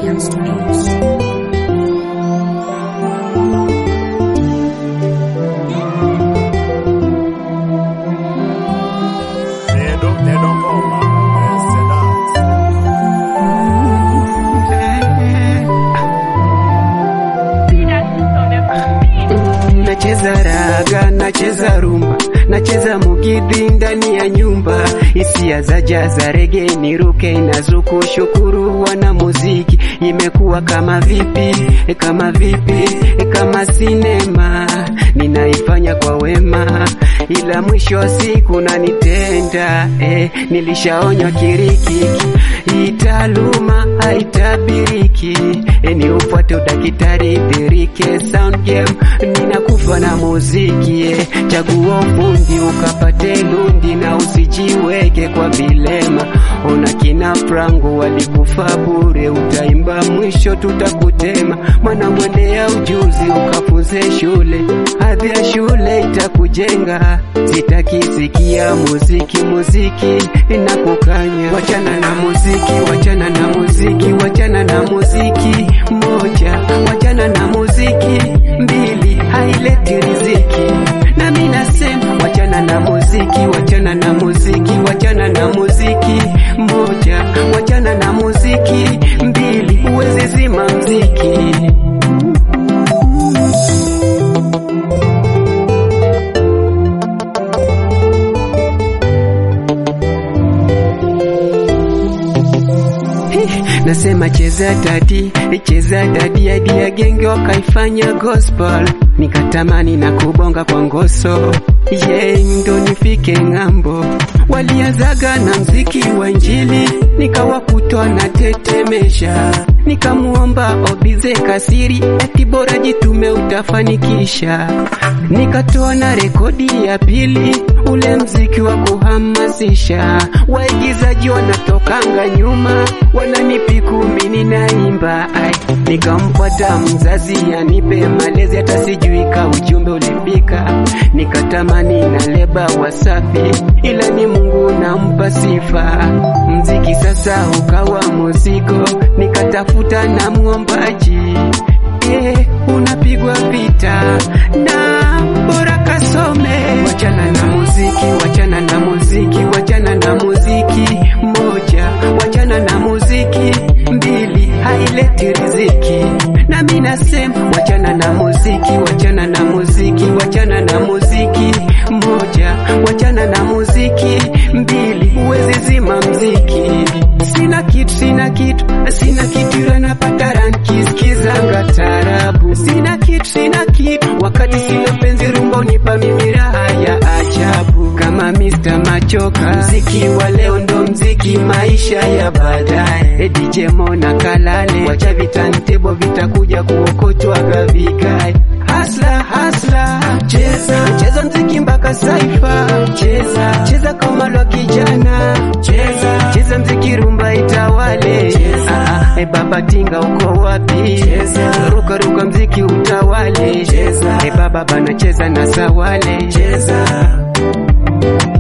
African Studios. Dedo, dedo ngoma, eh, Sedat. Nacheza raga, nacheza rumba, nacheza mugidhi ndani ya nyumba, hisia za jaza rege niruke inazuku, shukuru wana muziki, imekuwa kama vipi, kama vipi, kama sinema, ninaifanya kwa wema, ila mwisho wa siku nanitenda, eh, nilishaonywa kirikiki, hii taaluma haitabiriki, eh, ni ufuate udakitari dhirike, sound game ninakufa na muziki eh. Chagua ufundi ukapate lundi na usijiweke kwa vilema. Ona kina Frango walikufa bure, utaimba mwisho tutakutema. Mwana mwendea ujuzi ukafunze shule, hadhi ya shule itakujenga. Sitaki sikia muziki, muziki inakukanya. Wachana na muziki, wachana na muziki, wachana na muziki moja, wachana na muziki mbili, haileti riziki. Na mimi nasema wachana na muziki, wachana na muziki, wachana na muziki moja, wachana na muziki mbili, uweze zima mziki. Nasema cheza dadi, cheza dadi hadi ya genge wakaifanya gospel, nikatamani na kubonga kwa ngoso ye ndo nifike ng'ambo. Waliazaga na mziki wa Injili, nikawa kutwa na tetemesha, nikamuomba Obize Kasiri eti bora jitume utafanikisha. Nikatoa na rekodi ya pili, ule mziki wa kuhamasisha, waigizaji wanatokanga nyuma, wananipiku mimi ninaimba, ai nikampata mzazi anipe malezi, hata sijui ka ujumbe ulifika, nikatamani na leba Wasafi, ila ni Mungu nampa sifa. Mziki sasa ukawa muziko, nikatafuta na mwombaji eh, unapigwa vita na bora kasome. Wachana na muziki, wachana na muziki, wachana na muziki moja, wachana na muziki mbili, haileti riziki. Na mimi nasema wachana na muziki, wachana na muziki, wachana na muziki moja, wachana na muziki mbili, uweze zima mziki. Sina kitu, sina kitu, sina kitu, ila napata ranki skizanga tarabu. Sina kitu, sina kitu, wakati sina penzi rumba unipa mimi raha ya ajabu. Kama Mr. Machoka, mziki wa leo ndo mziki maisha ya baadaye. E DJ Mona Kalale, wacha vitantebo vitakuja kuokotwa gavigae. Hasla hasla, cheza cheza mziki mpaka saifa, cheza cheza kama lo kijana, cheza cheza mziki rumba itawale. Ah, ah, e baba tinga uko wapi? Cheza ruka ruka mziki utawale. Cheza e baba bana cheza na sawale. Cheza